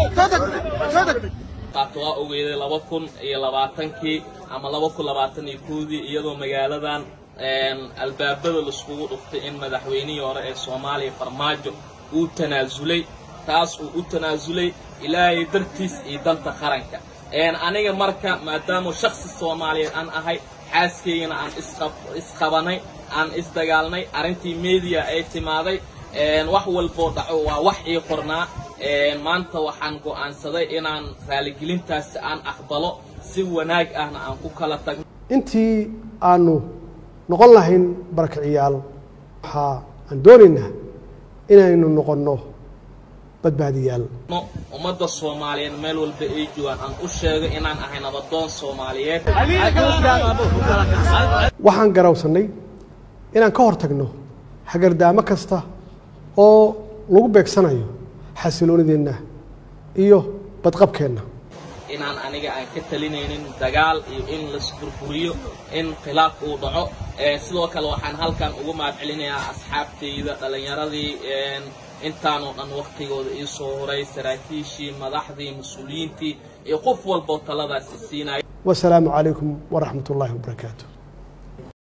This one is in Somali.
qaato waa ogeeday laba kun iyo labaatankii ama laba kun labaatan iyo kowdii iyadoo magaaladan albaabada laiskugu dhuftay in madaxweynihii hore ee soomaaliya farmaajo uu tanaasulay taas uu u tanaasulay ilaahay dartiis iyo danta qaranka aniga marka maadaama shaksi soomaaliyeed aan ahay xaaskaygana aan isqabanay aan isdagaalnay arrintii media ay timaaday wax walboo dhaco waa wax ii qornaa maanta waxaan go'aansaday inaan raaligelintaasi aan aqbalo si wanaag ahna aan ku kala tagno intii aanu noqon lahayn barakiciyaal waxaa aan doonaynaa inaynu noqonno badbaadiyaal ummadda soomaaliyeed meel walba ay joogaan aan u sheego inaan ahay nabadoon soomaaliyeed waxaan garawsannay inaan ka hor tagno hagardaamo kasta oo lagu beegsanayo xasiloonideenna iyo badqabkeenna inaan aniga aan ka talinaynin dagaal iyo in laisburburiyo in khilaaf uu dhaco sidoo kale waxaan halkan ugu mahad celinayaa asxaabtayda dhallinyaradii intaanoo dhan waktigooda ii soo horay saraakiishii madaxdii mas-uuliyiintii iyo qof walboo taladaas isiinaya wasalaamu calaykum waraxmat ullaahi wabarakaatu